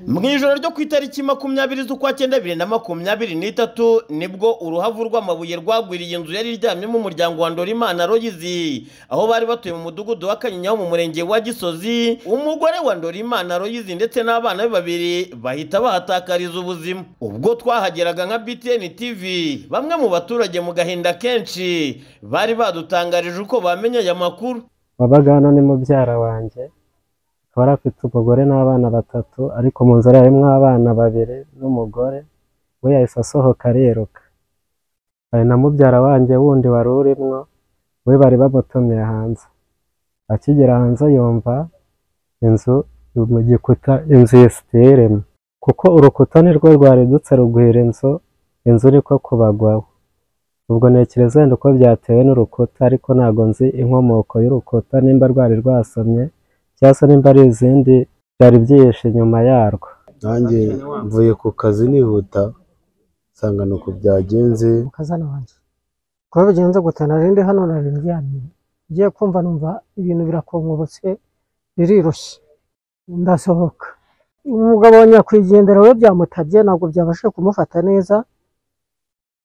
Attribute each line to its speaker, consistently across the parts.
Speaker 1: mu ijoro ryo ku itariki makumyabiri z'ukwa cyenda bibiri na makumyabiri n'itatu nibwo uruhavu rw'amabuye rwagwiriye inzu yari iryamyemo umuryango wa ndorimana royizi aho bari batuye mu mudugudu wa kanyinya mu murenge wa gisozi umugore wa ndorimana royizi ndetse n'abana be babiri bahita bahatakariza ubuzima ubwo twahageraga nka btn tv bamwe mu baturage mu gahinda kenshi bari badutangarije uko bamenye aya makuru
Speaker 2: wabagana ni mubyara wanjye akaba yari afite umugore n'abana batatu ariko mu nzara harimo abana babiri n'umugore we yahise asohoka ariruka hari na mubyara wanjye wundi wari urimo we bari bamutumiye hanze akigera hanze yumva inzu mu gikuta inzu yisiteremo kuko urukuta ni rwo rwaridutse rugwira inzu inzu niko kubagwaho ubwo ntekereza wenda uko byatewe n'urukuta ariko ntabwo nzi inkomoko y'urukuta nimba rwari rwasomye cyangwa se nimba ari izindi byari byihishe inyuma yarwo
Speaker 3: nanjye mvuye ku kazi nihuta nsanga ni uku byagenze
Speaker 4: mukazana wanjye uko bigenze gute nari ndi hano nari ndyamye ngiye kumva numva ibintu birakonkobotse birirushye ndasohoka umugabo wa nyakwigendera we byamutabye ntabwo byabashije kumufata neza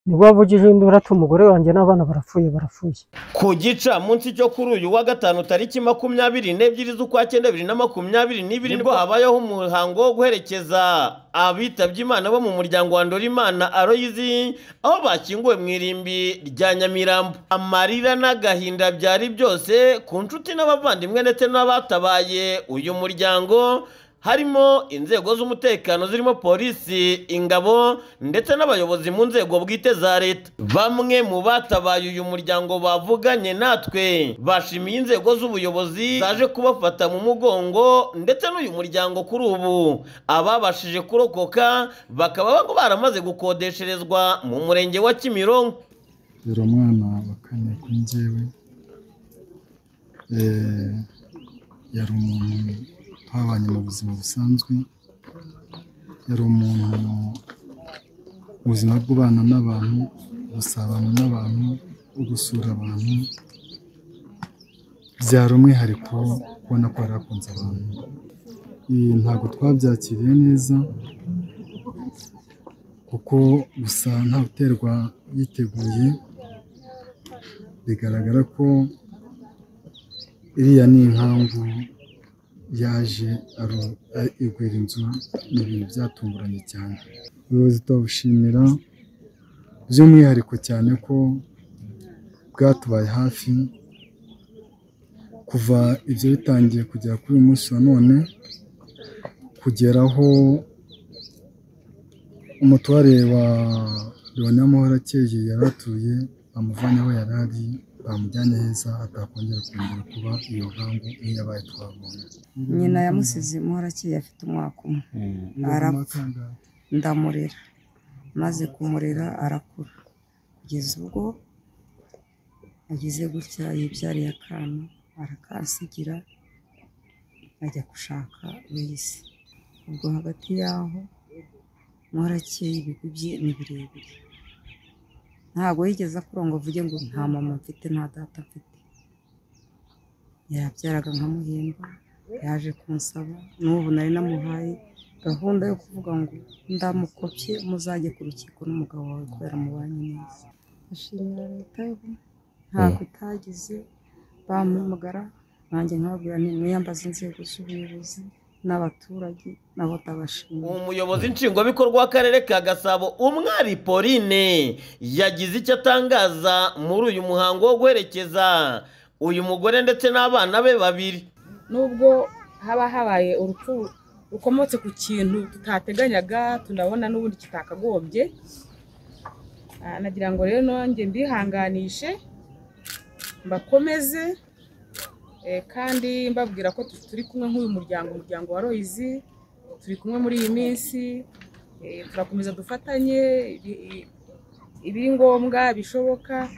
Speaker 4: nibwo wavugije indura ati umugore wanjye n'abana barapfuye barapfuye
Speaker 1: ku gicamunsi cyo kuri uyu wa gatanu tariki makumyabiri n'ebyiri z'ukwa cyenda bibiri na makumyabiri n'ibiri nibwo habayeho umuhango wo guherekeza abitabye imana bo mu muryango wa ndorimana aroyizi aho bakinguwe mu irimbi rya nyamirambo amarira n'agahinda byari byose ku nshuti n'abavandimwe ndetse n'abatabaye uyu muryango harimo inzego z'umutekano zirimo polisi ingabo ndetse n'abayobozi mu nzego bwite za leta bamwe mu batabaye uyu muryango bavuganye natwe bashimiye inzego z'ubuyobozi zaje kubafata mu mugongo ndetse n'uyu muryango kuri ubu ababashije kurokoka bakaba baramaze gukodesherezwa mu murenge wa kimironko
Speaker 5: dore umwana wa kane kuri njyewe Eh, yari umuntu twabanye mu buzima busanzwe yari umuntu ubuzima bw'ubana n'abantu gusabana n'abantu gusura abantu byari umwihariko ubona ko yari akunze abantu Eh, ntabwo twabyakiriye neza kuko gusa nta uterwa yiteguye bigaragara ko iriya ni inkangu yaje aru- a- igwira inzu ni ibintu byatunguranye cyane ubuyobozi turabushimira by'umwihariko cyane ko bwatubaye hafi kuva ibyo bitangiye kugera kuri uyu munsi wa none kugera aho umutware wa leonamahoro akeye yari atuye bamuvanye aho yari ari bamujyanye heza atakongera kongera kuba iyo nkangu nk'iyabaye twabonye
Speaker 6: nyina yamusize imuhorakeye afite umwaka umwe arapfa ndamurera maze kumurera arakura kugeza ubwo ageze gutya yibyariye akana arakansigira ajya gushaka wese ubwo hagati y'aho muhorakeye ibigwi bye ni birebire ntabwo yigeze akurongo avuge ngo nta mama mfite nta data mfite yabyaraga nkamuhemba yaje kunsaba n'ubu nari namuhaye gahunda yo kuvuga ngo ndamukopye muzajye ku rukiko n'umugabo wawe kubera mubanye neza ashimira leta yo ntabwo itagize bampamagara nanjye nkababwira ni mwiyambaza inzego z'ubuyobozi n'abaturage nabo ndabashimira
Speaker 1: umuyobozi nshingwabikorwa w'akarere ka gasabo umwari pauline yagize icyo atangaza muri uyu muhango wo guherekeza uyu mugore ndetse n'abana be babiri
Speaker 7: nubwo haba habaye urupfu rukomotse ku kintu tutateganyaga tunabona n'ubundi kitakagombye Ah, nagira ngo rero nanjye mbihanganishe mbakomeze eh, kandi mbabwira ko tu- turi kumwe nk'uyu muryango umuryango wa royizi turi kumwe muri iyi minsi eh, turakomeza dufatanye ibi- i- ibiri ngombwa bishoboka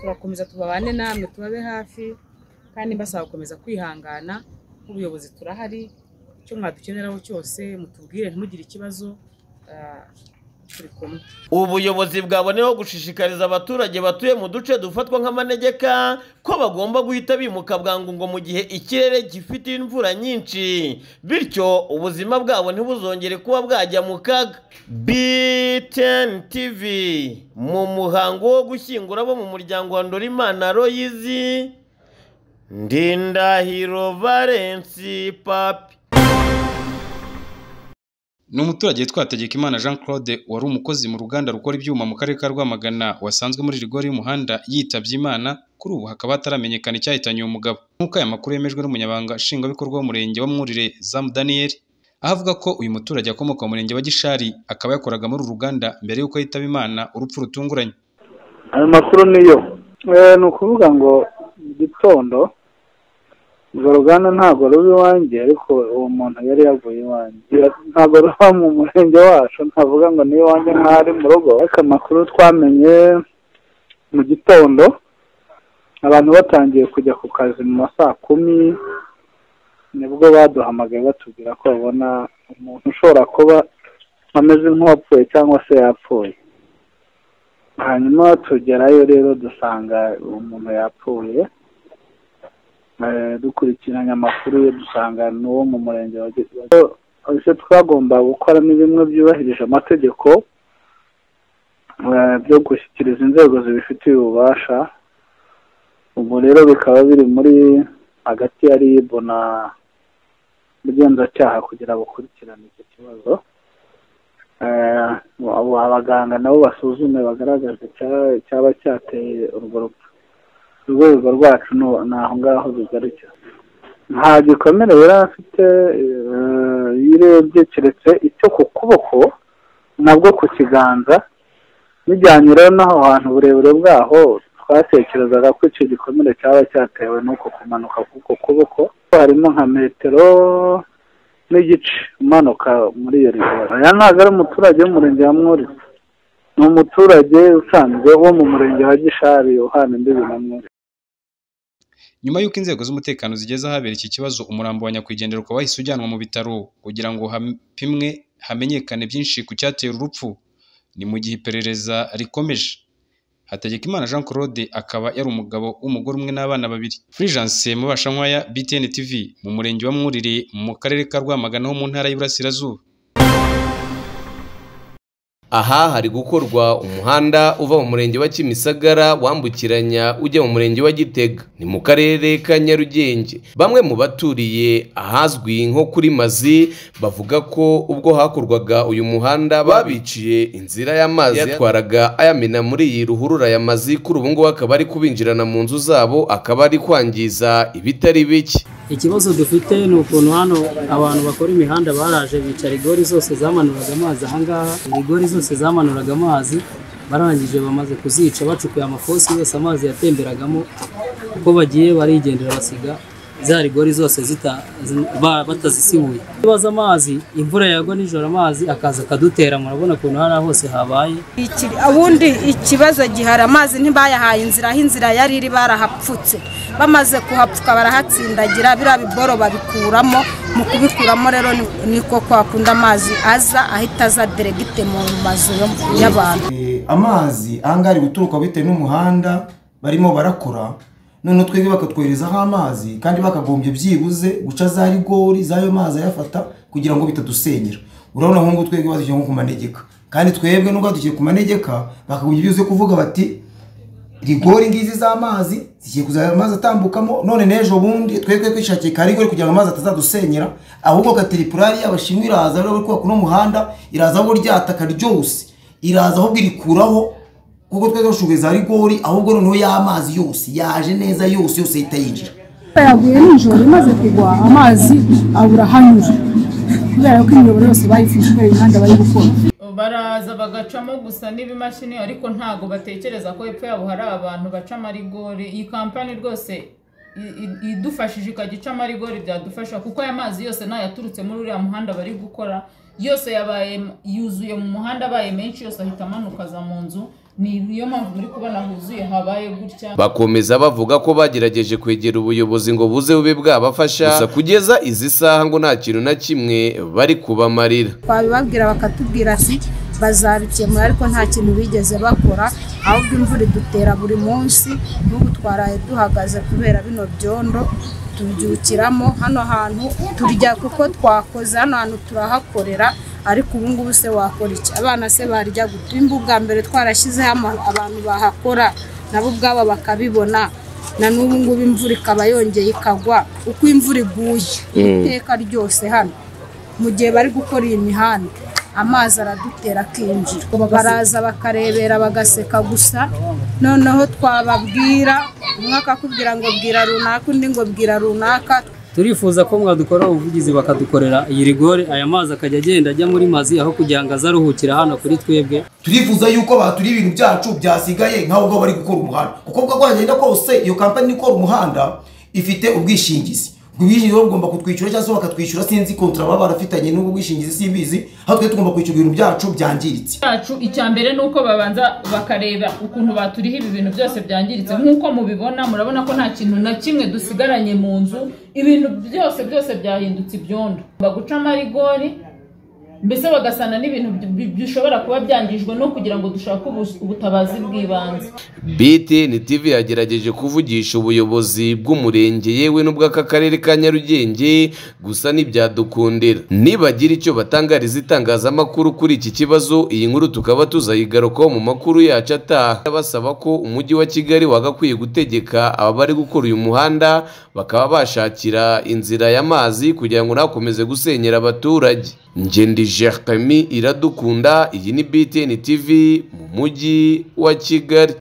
Speaker 7: turakomeza tubabane namwe tubabe hafi kandi mbasaba gukomeza kwihangana nk'ubuyobozi turahari icyo mwadukeneraho cyose mutubwire ntimugire ikibazo ah, turi kumwe
Speaker 1: ubuyobozi bwaboneyeho gushishikariza abaturage batuye mu duce dufatwa nk'amanegeka ko bagomba guhita bimuka bwangu ngo mu gihe ikirere gifite imvura nyinshi bityo ubuzima bwabo ntibuzongere kuba bwajya mu kaga BTN TV mu muhango wo gushyingura abo mu muryango wa Ndorimana Royizi Ndindahiro Valensi Papi
Speaker 8: ni umuturage witwa Hategekimana Jean Claude wari umukozi mu ruganda rukora ibyuma mu karere ka Rwamagana wasanzwe muri rigori y'umuhanda yitabye Imana kuri ubu hakaba hataramenyekana icyahitanye uwo mugabo nk'uko aya makuru yemejwe n'umunyabanga nshingwabikorwa w'umurenge wa Mwurire Zamu Daniel aho avuga ko uyu muturage akomoka mu murenge wa Gishari akaba yakoraga muri uru ruganda mbere y'uko yitaba Imana urupfu rutunguranye
Speaker 9: ayo makuru niyo ni ukuvuga ngo gitondo urwo ruganda ntabwo ruba iwanjye ariko uwo muntu yari yavuye iwanjye ntabwo ruba mu murenge wacu ntavuga ngo ni iwanjye nk'ari mu rugo ariko amakuru twamenye mu gitondo abantu batangiye kujya ku kazi mu ma saa kumi nibwo baduhamagaye batubwira ko babona umuntu ushobora kuba ameze nk'uwapfuye cyangwa se yapfuye hanyuma tugerayo rero dusanga uwo muntu yapfuye dukurikiranye amakuru ye dusanga n'uwo mu murenge wa ibyo twagomba gukora ni bimwe byubahirije amategeko byo gushyikiriza inzego zibifitiye ububasha ubu rero bikaba biri muri hagati ya ribu na ubugenzacyaha kugira bukurikirane icyo kibazo abaganga nabo basuzume bagaragaze icyaba cyateye urwo rupfu urwego rwacu ni aho ngaho rugarukira nta gikomere yari afite iyo urebye keretse icyo ku kuboko nabwo ku kiganza bijyanye rero n'aho hantu uburebure bwaho twatekerezaga ko icyo gikomere cyaba cyatewe n'uko kumanuka k'uko kuboko harimo nka metero n'igice umanuka muri iyo rigori aya ntabwo ari umuturage w'umurenge wa mwurire ni umuturage usanzwe wo mu murenge wa gishari uhana imbibi na mwurire
Speaker 8: nyuma y'uko inzego z'umutekano zigeze ahabera iki kibazo umurambo wa nyakwigendera ukaba wahise ujyanwa mu bitaro kugira ngo hapimwe hamenyekane byinshi ku cyatera urupfu ni mu gihe iperereza rikomeje Hategekimana Jean Claude akaba yari umugabo w'umugore umwe n'abana babiri Fulgence Mubashankwaya BTN TV mu murenge wa Mwurire mu karere ka Rwamagana ho mu ntara y'Iburasirazuba
Speaker 10: aha hari gukorwa umuhanda uva mu murenge wa kimisagara wambukiranya ujya mu murenge wa gitega ni mu karere ka nyarugenge bamwe mu baturiye ahazwi nko kuri mazi bavuga ko ubwo hakorwaga uyu muhanda babiciye inzira y'amazi yatwaraga ayamena muri iyi ruhurura ya mazi kuri ubu ngubu akaba ari kubinjirana mu nzu zabo akaba ari kwangiza ibitari bike
Speaker 11: ikibazo dufite ni ukuntu hano abantu bakora imihanda baraje bica rigori zose zamanuraga amazi ahangaha rigori zose zamanuraga amazi barangije bamaze kuzica bacukuye amafosi yose amazi yatemberagamo uko bagiye barigendera basiga za rigori zose batazisibuye ikibazo amazi imvura yagwa nijoro amazi akaza akadutera murabona ukuntu hariya hose habaye
Speaker 12: ubundi ikibazo gihari amazi ntibayahaye inzira aho inzira yari iri barahapfutse bamaze kuhapfuka barahatsindagira biriya biboro babikuramo mu kubikuramo rero niko kwakunda amazi aza ahita aza deregite mu mazu y'abantu
Speaker 13: amazi ahangaha ari guturuka bitewe n'umuhanda barimo barakora noneho twebwe bakatwoherezaho amazi kandi bakagombye byibuze guca za rigori z'ayo mazi ayafata kugira ngo bitadusenyera urabona nk'ubu twebwe badushyira nko ku manegeka kandi twebwe nubwo badushyira ku manegeka bakagombye byibuze kuvuga bati rigori ngizi z'amazi zigiye kuzajya amazi atambukamo none n'ejo bundi twebwe twishakiye ka rigori kugira ngo amazi atazadusenyera ahubwo kateripurari y'abashinwa iraza rero kubaka uno muhanda iraza aho ryataka ryose iraza ahubwo irikuraho kuko twari dushoboye za rigori ahubwo noneho y'amazi yose yaje neza yose yose ahita yinjira
Speaker 14: yaguye nijoro imaze kugwa amazi abura hanyura kubera ko imiyoboro yose bayifishe kubera imihanda bari gukora
Speaker 15: baraza bagacamo gusa n'ibimashini ariko ntabwo batekereza ko hepfo yabo hari abantu baca amarigori iyi kampani rwose idufashije ikajya ica amarigori byadufasha kuko aya mazi yose yaturutse muri uriya muhanda bari gukora yose yabaye yuzuye mu muhanda abaye menshi yose ahita amanuka aza mu nzu niyo mpamvu muri kubona huzuye habaye gutya
Speaker 10: bakomeza bavuga ko bagerageje kwegera ubuyobozi ngo buze bube bwabafasha gusa kugeza izi saha ngo nta kintu na kimwe bari kubamarira
Speaker 12: twabibabwira bakatubwira si bazabikemura ariko nta kintu bigeze bakora ahubwo imvura idutera buri munsi n'ubu twaraye duhagaze kubera bino byondo tubyukiramo hano hantu turya kuko twakoze hano hantu turahakorera ariko ubu ngubu se wakora iki abana se barya guta imbuga mbere twarashyizeho ama- abantu bahakora nabo ubwabo bakabibona na n'ubu ngubu imvura ikaba yongeye ikagwa uko imvura iguye
Speaker 16: Mm.
Speaker 12: iteka ryose hano mu gihe bari gukora iyi mihanda amazi aradutera akinjira baraza bakarebera bagaseka gusa noneho twababwira umwe akakubwira ngo bwira runaka undi ngo bwira runaka
Speaker 11: turifuza ko mwadukoraho ubuvugizi bakadukorera iyi rigore aya mazi akajya agenda ajya muri mazi aho kugira ngo aze aruhukira hano kuri twebwe
Speaker 13: turifuza yuko batura ibintu byacu byasigaye nk'aho ubwo bari gukora umuhanda kuko ubwo bwagenda kose iyo kampani ikora umuhanda ifite ubwishingizi ubwo bwishingizi rero bugomba kutwishyura cyangwa se bakatwishyura sinzi kontara baba barafitanye n'ubwo bwishingizi simbizi aho twe tugomba kwishyura ibintu byacu byangiritse
Speaker 15: cyacu icya mbere ni uko babanza bakareba ukuntu baturiha ibi bintu byose byangiritse nk'uko mubibona murabona ko nta kintu na kimwe dusigaranye mu nzu ibintu byose byose byahindutse ibyondo baguca amarigori mbese bagasana n'ibintu bi- bishobora kuba byangijwe no kugira ngo dushake ubus- ubutabazi bw'ibanze
Speaker 10: BTN TV yagerageje kuvugisha ubuyobozi bw'umurenge yewe n'ubw'akakarere ka Nyarugenge gusa ntibyadukundira nibagira icyo batangariza itangazamakuru kuri iki kibazo iyi nkuru tukaba tuzayigarukaho mu makuru yacu ataha basaba ko umujyi wa Kigali wagakwiye gutegeka ababari gukora uyu muhanda bakaba bashakira inzira y'amazi kugira ngo ntakomeze gusenyera abaturage Ngendi Jertami iradukunda iyi ni BTN TV mu mujyi wa Kigali